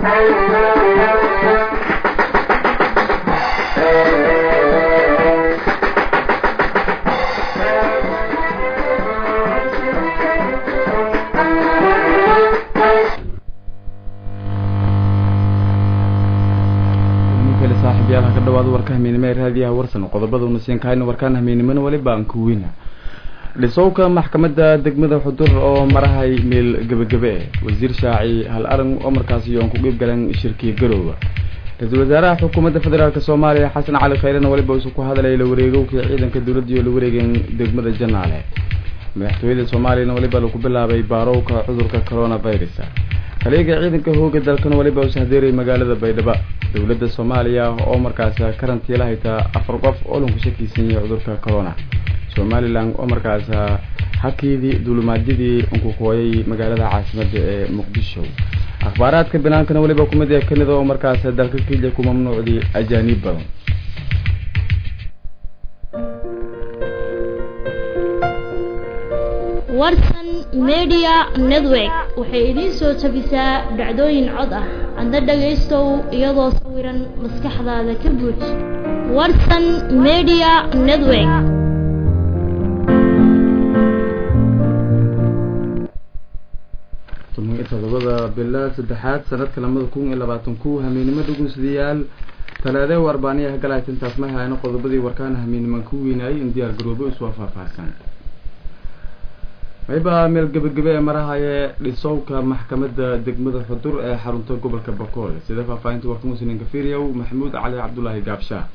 saaxiibyaal ka dhawaada warka hamiinimo ee raadiyaha warsan qodobada unasiinkahayna warkaan hamiinimona weliba aan kuweyna dhisowka maxkamadda degmada xudur oo marahay meel gebagabe wasiir shaaci hal aran oo markaasi yoon ku qiib galeen shirkiya garoowa ra-iisul wasaaraha xukuumadda federaalk soomaaliya xasan cali khayrena weliba isu ku hadlay la wareegowkii ciidanka dowladda iyo la wareegeen degmada janaale madaxtooyada soomaaliyana weliba lagu bilaabay baarowka cudurka coronavirus taliyaga ciidanka hooga dalkana weliba u sahdeeray magaalada baydhabo dowladda soomaaliya oo markaas karantiila haytaa afar qof oo lanku shakiisan yahay cudurka corona somalilan oo markaas hakiidii duulumaadyadii unkukooyay magaalada caasimada ee muqdisho akhbaaraadka binaankana weliba kumid ee kanada oo markaas dalka kenya ku mamnuucday ajaaniib badan warsan media network waxay idiin soo tabisaa dhacdooyin cod ah adna dhagaystow iyadoo sawiran maskaxdaada ka buuj warsan media network todobada bila saddexaad sanadka lamada kun iyo labaatan ku hamiinimo dhugunsidayaal talaade u arbaaniyaha galaayt intaas ma hayno qodobadii warkaan hamiiniman ku weynaayay in diyaar garoobo iswaa faahfaahsan mayba meel gebagabe ee marahaye dhisowka maxkamadda degmada xudur ee xarunta gobolka bakool sida faahfaahinta warka muslim kafiriyow maxamuud cali cabdulaahi gaabshaah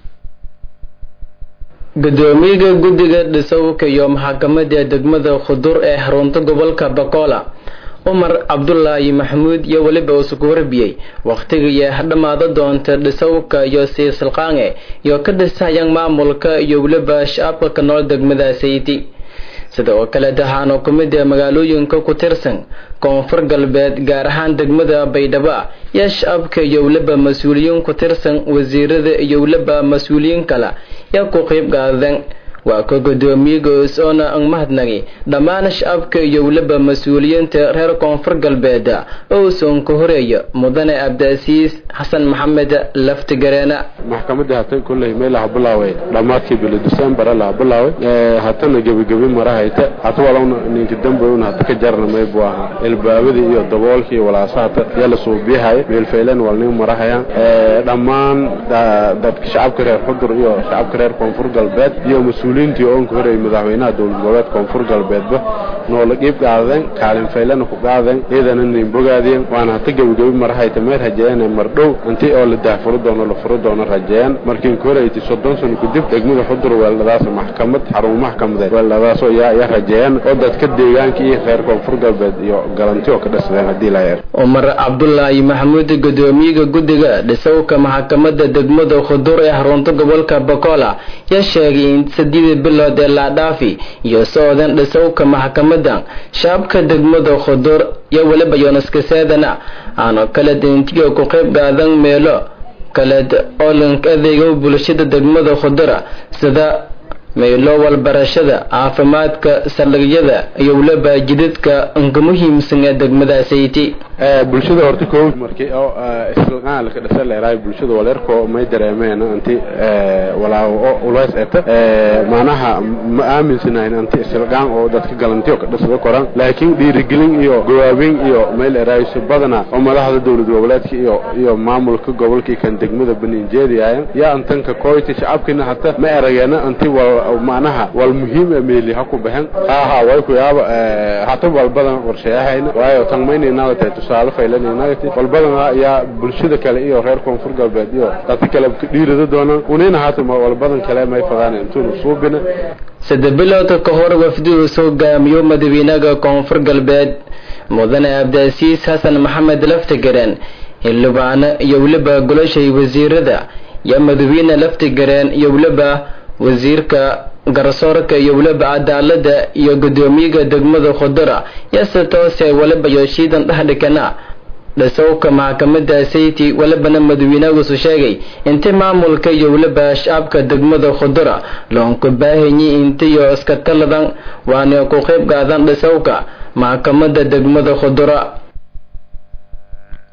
gudoomiyaha guddiga dhisowka iyo maxkamadda degmada khudur ee xarunta gobolka bakola cumar cabdulaahi maxamuud iyo weliba isugu warbiyey wakhtigiiyo dhammaado doonta dhisowka iyo siisilqaange iyo ka dhisayaan maamulka iyo weliba shacabka ka nool degmada sayti sida oo kale tahaano ku mid ee magaalooyinka ku tirsan koonfur galbeed gaar ahaan degmada baydhabo iyo shacabka iyo weliba mas-uuliyiin ku tirsan wasiirada iyo weliba mas-uuliyiin kale yaa ku qiib qaadan waa ka guddoomiyigoos oona ang mahadnagi dhammaan shacabka iyo weliba mas-uuliyiinta reer koonfur galbeed oo usoon ka horeeya mudane abdaasiis xasan maxamed laftigareena maxkamadda hatan kolley meel laha bilaaway dhammaadkii bili december laha bilaaway hatana gebigebi marahayta hata walowna ninka dambowna hata ka jarna maybu ahaa ilbaabadii iyo daboolkii iyo walaasahata yaa la suubiyahay meelfaylan walnin marahayaan dhammaan dadka shacabka reer xudur iyo shacabka reer koonfur galbeed iyo mas-uuliyiintii oon ka horeeyay madaxweynaha dowlad goboleed koonfur galbeedba noola qiib qaadeen kaalin faylana ku qaadeen ciidana nin bogaadeen waana hata gebigebi marahayta meel rajeeyeen mardhow inti oo la daahfuro doono la furo doono rajeeyaan markiin ka horeeytay soddon sano kadib degmada xudur weeldhadaas maxkamad xarun maxkamadeed weeldhadaasoo yaa yaa rajeeyaan oo dadka deegaanka iyo reer koonfur galbeed iyo galanti oo ka dhasadeen haddii la yeer cumar cabdulaahi maxamuud gudoomiyaha guddiga dhisowka maxkamadda degmada khudur ee xarunta gobolka bakola yaa sheegay in saddeedii bilood ee laadhaafi iyo socdan dhisowka maxkamadan shacabka degmada khudur iyo weliba yoonaskaseedana aanu kala dintiyo ku qayb qaadan meelo kaleed oo lank adeego bulshada degmada khudura sida meelo walbarashada caafimaadka saldhigyada iyo weliba jidadka unka muhiimsan ee degmada sayti bulshada horta ko markii oo islaqaan la ka dhasay leeray bulshada waleerko may dareemeen anti walaaw oo ulays eta maanaha ma aaminsanayn anti islaqaan oo dadka galantiyo ka dhasada koran laakiin dhiirigelin iyo gawaabin iyo may leeray badana oo madaxda dowlad goboleedka iyo iyo maamulka gobolka kan degmada baninjeediyaan yaa antanka kooyti shacabkina hata ma erageena anti wal maanaha wal muhiim ee meeli ha ku baxan ha ha way ku yaaba hata wal badan qorsheyahayna waayo tan maynayna tahay tusaale faylanaynaagati wal badan ayaa bulshada kale iyo reer koonfur galbeed iyo dadka kale dhiirada doonaan unina hata wal badan kale may fadaan intuunu suubina saddex bilood ka hor wafdigu hogaamiyo madaxweynaha koonfur galbeed mudane abdaasiis xasan maxamed laftigareen xildhibaano iyo weliba goloshay wasiirada iyo madaxweyne laftigareen iyo weliba wasiirka garsoorka iyo weliba cadaalada iyo gudoomiyaha degmada khudura yase toose weliba yooshiidan dhexdhikana dhisowka maxkamada sayti welibana madaxweynagusu sheegay inti maamulka iyo weliba shacabka degmada khudura loonku baahanyi intiyo iska taladan waana ku qayb qaadan dhisowka maxkamada degmada khudura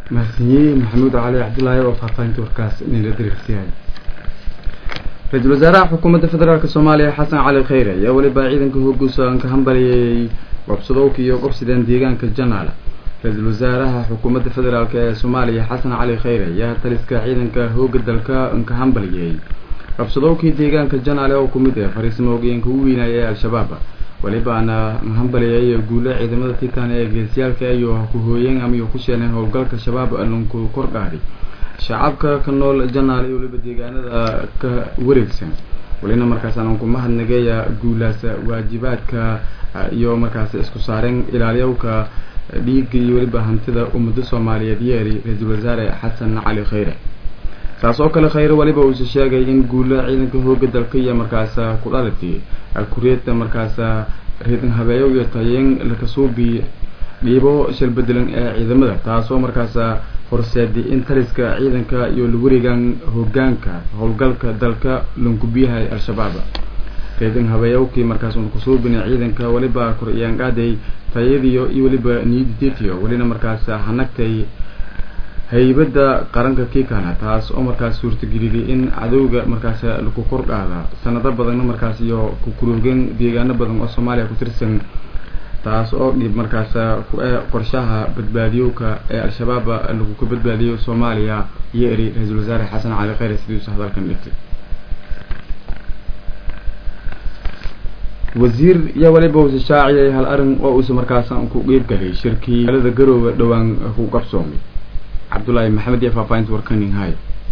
mahadsanyiye maxamuud cali cabdullaahi oo faahfaahinta warkaas inayla dariirsiyahay ra-iisul wasaaraha xukuumadda federaalk soomaaliya xasan cali kheyre ayaa weliba ciidanka hooguusan ka hambaliyey gobsadowka iyo gobsideen deegaanka janaal ra-iisul wasaaraha xukuumadda federaalk ee soomaaliya xasan cali kheyre ayaa taliska ciidanka hooga dalka ka hambaliyey gobsadowkii deegaanka janaale oo ku mid ah fariisimo ogeenka u weynaya ee al-shabaab welibaana hambaliyay guule ciidamada titan ee geesiyaalka iyo ku-hooyeen ama ku sheeneen howlgalka shabaab lanku kordhaari shacabka ka nool janaal iyo weliba deegaanada ka wareegsan welina markaas aan ku mahadnageeya guulaas waajibaadka iyo markaas isku saareen ilaaliyowka dhiiga iyo weliba hantida ummada soomaaliyeed yeeri ra-iisul wasaare xasan cali kheyre saas oo kale kheyre weliba uuse sheegay in guula ciidanka hooga dalka iyo markaas ku dhalatay kuriyada markaas reedan habeeyo iyo tayeen lakasuubi dhiibo shalbedelan ee ciidamada taasoo markaas horseeday in taliska ciidanka iyo lawarigan hogaanka howlgalka dalka langubiyahay al-shabaab reedan habeeyowkii markaas un kusuubina ciidanka weliba kor-iyaanqaaday tayadiyo iyo weliba niyaditetiyo welina markaas hanagtay haybadda qaranka kiikana taas oo markaas suurtageliyay in cadowga markaas laku kordhaada sanado badanna markaas iyo kukuroogeen deegaano badan oo soomaaliya ku tirsan taas oo dhib markaas ku-e qorshaha badbaadiyowka ee al-shabaab lagu ka badbaadiyo soomaaliya iyo eri ra-iisul wasaare xasan cali kheyre sidiisu hadalkan dhigtay wasiir iyo waliba uuse shaaciyay hal arin oo uuse markaas ku qeybgalay shirkii alada garooga dhowaan ku qabsoomay cabdullaahi maxamed iyo faahfaahinta warkaning hay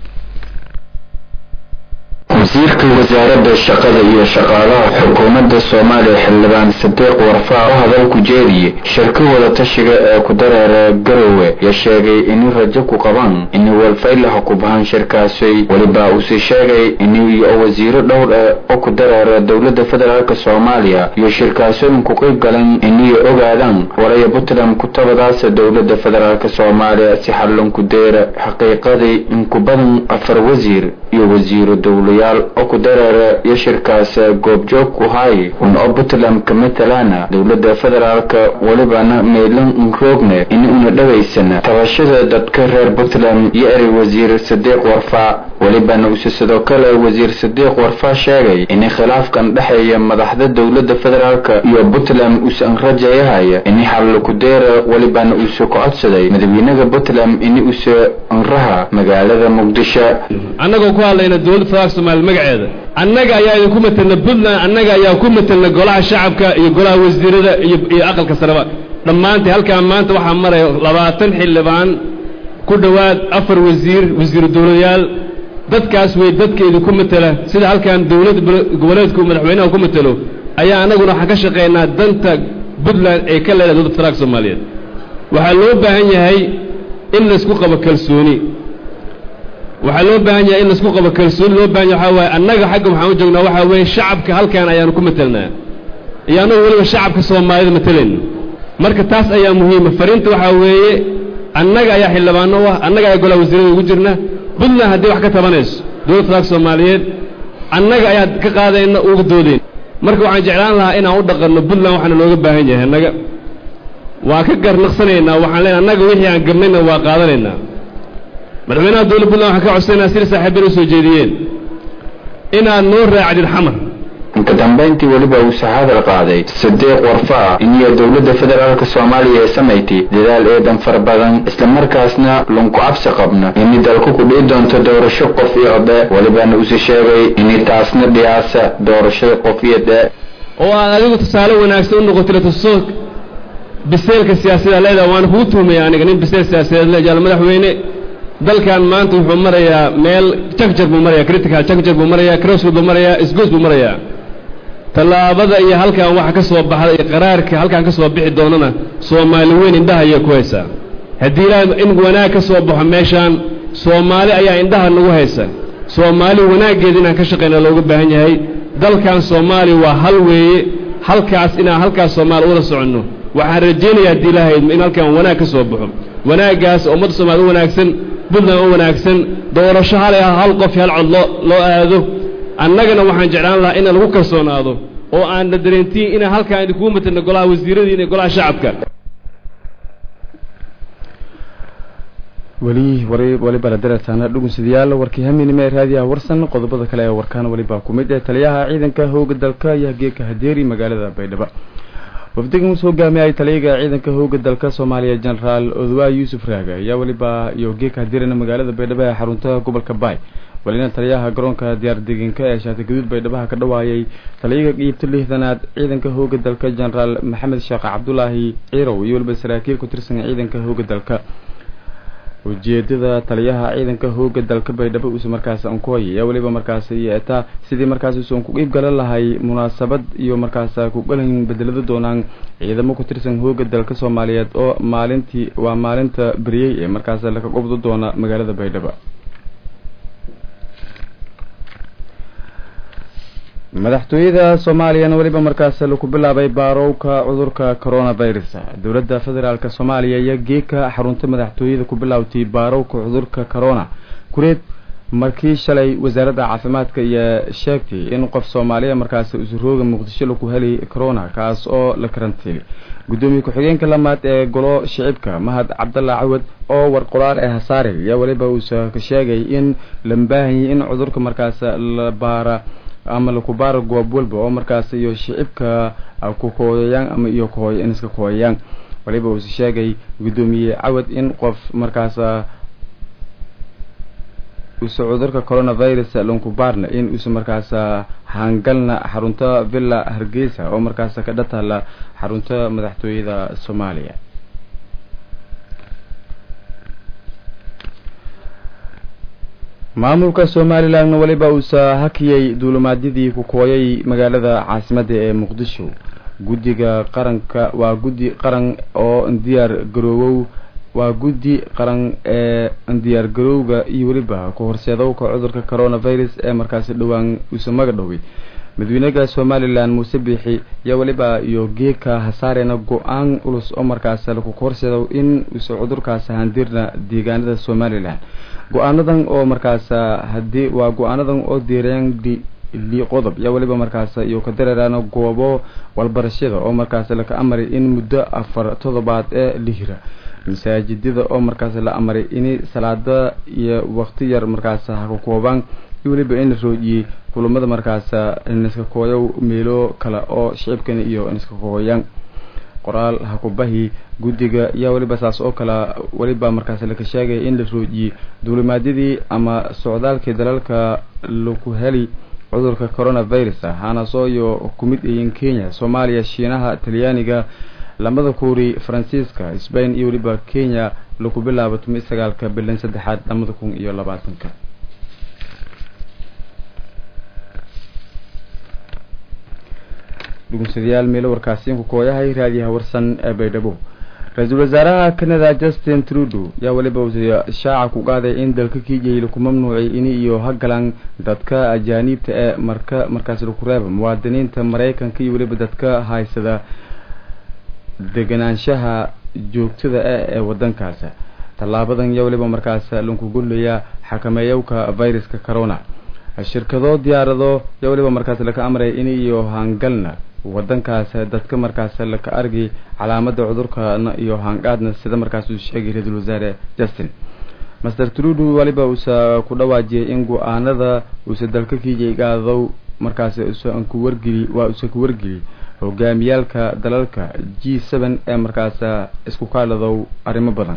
wasiirka wasaaradda shaqada iyo shaqaalaha xukuumadda soomaaliya xildhibaan sadiiq warfaa oo hadal ku jeediyey shirka wada tashiga ee ku dareera garowe ya sheegay inay rajo ku qabaan inay walfaylaha ku bahan shirkaasi weliba uuse sheegay inay wasiiro dhowr eh oo ku dareera dowladda federaalk soomaaliya iyo shirkaasooyin ku qayb galan inay ogaadaan waraya puntland kutabadaasa dowladda federaalk soomaaliya si xallon ku deera xaqiiqadii in ku badan afar wasiir iyo wasiiro dowlayaal oo ku dareera iyo shirkaas goobjoog ku hay un oo puntland ka matalaana dowladda federaalka welibana meelan unroogne in una dhawaysana tabashada dadka reer puntland iyo erey wasiir sadiiq warfaa welibana use sidoo kale wasiir sadiiq warfaa sheegay in khilaafkan dhexeeya madaxda dowladda federaalka iyo puntland uusan rajayahaya in xallo ku deera welibana uuse ku codsaday madaxweynaha puntland in use anraha magaalada muqdisho annagoo ku hadlayna dowladda federaalka soomaaliya magaceeda annaga ayaa idinku matelna puntland annaga ayaa ku matelna golaha shacabka iyo golaha wasiirada iyo iyo aqalka sareba dhammaantii halkaan maanta waxaa maraya labaatan xildhibaan ku dhowaad afar wasiir wasiiru dowladayaal dadkaas wey dadka idinku matela sida halkaan dowlad goboleedku madaxweynaha ku matelo ayaa annaguna waxaan ka shaqaynaa danta puntland ee ka leedahay dowladda federaalka soomaaliyeed waxaa loo baahan yahay in laysku qabo kalsooni waxaa loo baahan yahay in laisku qabo kalsooni loo bahan yahay waxaa waaye annaga xagga waxaan u joognaa waxaa weeye shacabka halkaan ayaanu ku matelnaa iyo annagu weliba shacabka soomaalida matelayno marka taas ayaa muhiima fariinta waxaa weeye annaga ayaa xildhibaano u ah annaga ayaa golaha wasiirada ugu jirna puntland haddii wax ka tabanayso dowladda federaalka soomaaliyeed annaga ayaa ka qaadayna uga doodayn marka waxaan jeclaan lahaa inaan u dhaqanno puntland waxaana looga baahan yahay annaga waa ka garnaqsanaynaa waxaan leenahay annaga wixii aan gabnayna waa qaadanaynaa madaxweynaha dowladda puntland waxaan ka codsanaa sida saaxiibada u soo jeediyeen inaad noo raacdid xamar ka dambayntii weliba uuse hadal qaaday sadiiq warfaa iniyo dowladda federaalka soomaaliya ee samayti dadaal eedan fara badan islamarkaasna lunku cabsi qabna inay dalku ku dhici doonto doorasho qof iyo dhe welibana uuse sheegay inay taasna dhiyaasa doorashada qof iyo dhe oo aad adigu tusaale wanaagsan u noqotila tuso biseelka siyaasada leedaha waana kugu tuhmaya aniga nin biseel siyaasadeed le jaal madaxweyne dalkan maanta wuxuu marayaa meel jakjar buu maraya critical jakjar buu maraya crossroad buu maraya isgoos buu marayaa tallaabada iyo halkan waxa ka soo baxda iyo qaraarka halkan ka soo bixi doonana soomaali weyn indhaha ayay ku haysaa haddii ilaahay in wanaag ka soo baxo meeshaan soomaali ayaa indhaha nagu haysa soomaali wanaaggeeda inaan ka shaqayna looga baahan yahay dalkan soomaaliya waa hal weeye halkaas inaan halkaas soomaali ula soconno waxaan rajaynayaa haddii ilaahay in halkan wanaag ka soo baxo wanaaggaas ummadda soomaali u wanaagsan puntland u wanaagsan doorasho hal hal qof hal cod loo loo aado annagana waxaan jeclaan lahaa ina lagu kalsoonaado oo aan la dareentiin inaan halkaan idinkugu matalno golaha wasiiradiina iyo golaha shacabka weli weliba la darataana dhugunsidayaal warkii haminime raadiyaha warsan qodobada kale ee warkaan welibaa ku mid ee taliyaha ciidanka hooga dalka ayaa geeka hadeeri magaalada baydhabo wafdigan uu hogaamiyay taliyaga ciidanka hooga dalka soomaaliya genaraal odwaa yuusuf raaga ayaa weliba iyo geeka hadeerina magaalada baydhabo ee xarunta gobolka baay welina taliyaha garoonka diyaar degenka ee shaati gaduud baydhabaha ka dhawaayay taliyaga qiibta lixdanaad ciidanka hooga dalka genaraal maxamed sheekh cabdulaahi ciirow iyo weliba saraakiil ku tirsan ciidanka hooga dalka ujeedada taliyaha ciidanka hooga dalka baydhabo uusa markaas ankuhay ayaa weliba markaas yeetaa sidii markaas uusan ku qiib galan lahay munaasabad iyo markaas ku galan bedelada doonaan ciidamo ku tirsan hooga dalka soomaaliyeed oo maalintii waa maalinta beriyey ee markaas laka qobdo doona magaalada baydhabo madaxtooyada soomaaliyana weliba markaas laku bilaabay baarowka cudurka coronavirus dowladda federaalk soomaaliya iyo geeka xarunta madaxtooyada ku bilaawtay baarowka cudurka corona kureed markii shalay wasaaradda caafimaadka iyo sheegtay in qof soomaaliya markaas usurooga muqdisho laku heli corona kaas oo la karantiilay guddoomiye ku-xigeenka lamaad ee golo shicibka mahad cabdalla cawad oo war qoraal ee hasaare ayaa weliba uusa ka sheegay in la baahanyay in cudurka markaas la baara ama lakubaara goob walba oo markaas iyo shicibka ku kooyayaan ama iyo kohooy in iska kooyayaan waliba uuse sheegay guddoomiye cawad in qof markaas use cudurka coronavirus lankubaarna in uuse markaas hangalna xarunta villa hargeysa oo markaas ka dhatala xarunta madaxtooyada soomaaliya maamulka somalilandna weliba uusa hakiyey duulumaadyadii ku kooyay magaalada caasimadda ee muqdisho guddiga qaranka waa guddi qaran oo diyaar garoowow waa guddi qaran ee diyaar garowga iyo weliba ku horseedowka cudurka coronavirus ee markaasi dhowaan uusa maga dhowey madaxweynaha somalilan muuse biixi iyo weliba iyo geeka hasaarena go-aan ulus oo markaas laku horseedo in uusa cudurkaas handirna deegaanada somalilan go-aanadan oo markaas hadii waa go-aanadan oo diireen li qodob yaa weliba markaas iyo ka dareeraan goobo walbarashada oo markaas laka amaray in muddo afar todobaad ee lihira masaajidada oo markaas la amaray in salaada iyo waqti yar markaas haka koobaan iyo weliba in la roojiyey kulamada markaas niska kooyo meelo kale oo shicibkan iyo niska kooyaan qoraal hakubahi guddiga yaa weliba saas oo kale weliba markaas laka sheegaya in la roojiyey duulimaadyadii ama socdaalkii dalalka laku heli cudurka coronavirus hanaasoo iyo ku mid ayiin kenya soomaaliya shiinaha talyaaniga lamada kuuri faransiiska sbain iyo weliba kenya laku bilaabo tumi sagaalka bilan saddexaad lamada kun iyo labaatanka dhugunsadayaal meelo warkaasiinku kooyahay raadiyaha warsan ee baydhabo ra-iisul wasaaraha canada justin trudeau yaa weliba shaaca ku qaaday in dalka kiijay laku mamnuucay ini iyo hagalan dadka ajaaniibta ee marka markaas laku reeba muwaadiniinta maraykanka iyo weliba dadka haysada deganaanshaha joogtada ah ee wadankaas tallaabadan yaa weliba markaas laku gudlayaa xakameeyowka viruska corona shirkado diyaarado yaa weliba markaas laka amray in iyo hangalna wadankaas dadka markaas laka argi calaamada cudurkana iyo hangaadna sida markaas uu sheegay ra-iisul wasaare justin master trudu waliba uusa ku dhawaajiyay in go-aanada uusa dalka kiijay gaadow markaas usan ku wargeli waa uusa ku wargeli hogaamiyaalka dalalka g seven ee markaas isku kaaladow arrimo badan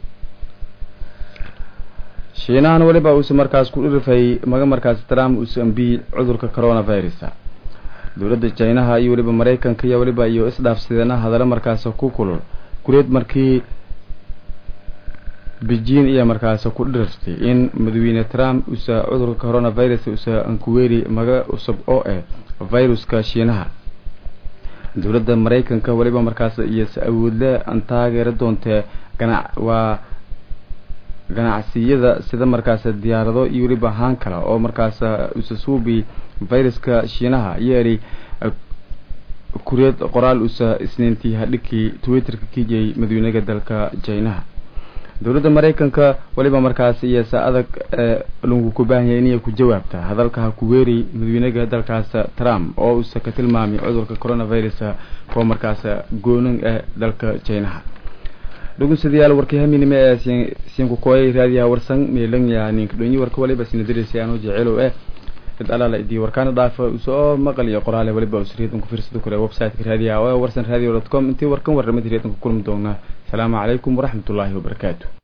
shiinahan weliba uusa markaas ku dhirifay maga markaas trump uusa ambiyey cudurka coronavirus dowladda jinaha iyo weliba maraykanka iyo weliba iyo isdhaafsideena hadallo markaas ku kulul kuleed markii beijing iyo markaas ku dhiriftay in madaxweyne trump uusa cudurka coronavirus uusa ankuweeri maga cusub oo ah viruska shiinaha dowladda maraykanka weliba markaas iyo si awoodle aan taageera doontee ganac waa ganacsiyada sida markaas diyaarado iyo weliba haan kale oo markaas usasuubi viruska shiinaha yeeri kureed qoraal usa isniintii hadhigkii twitterka kijay madaxweynaha dalka jinaha dowladda maraykanka weliba markaas iyo sa adag lagu ku baahanya inay ku jawaabta hadalka ha ku weeri madaxweynaha dalkaas trump oo uusa ka tilmaamay cudurka coronavirus oo markaas goonin ah dalka jinaha dhugunsadayaal warkii haminime ee siinku kooyay raadiyaha warsan meelan yaa ninka dhonyi warka waliba sinadiraysa aanu jecelow eh cid alaala idii warkaana dhaafa usoo maqal iyo qoraale waliba usriyadan ku fiirsado kale website-ka raadiyaha oo warsan radio dot com intii warkan warramada riyaddan ku kulmi doonaa asalaamu calaykum waraxmatullaahi wabarakaatu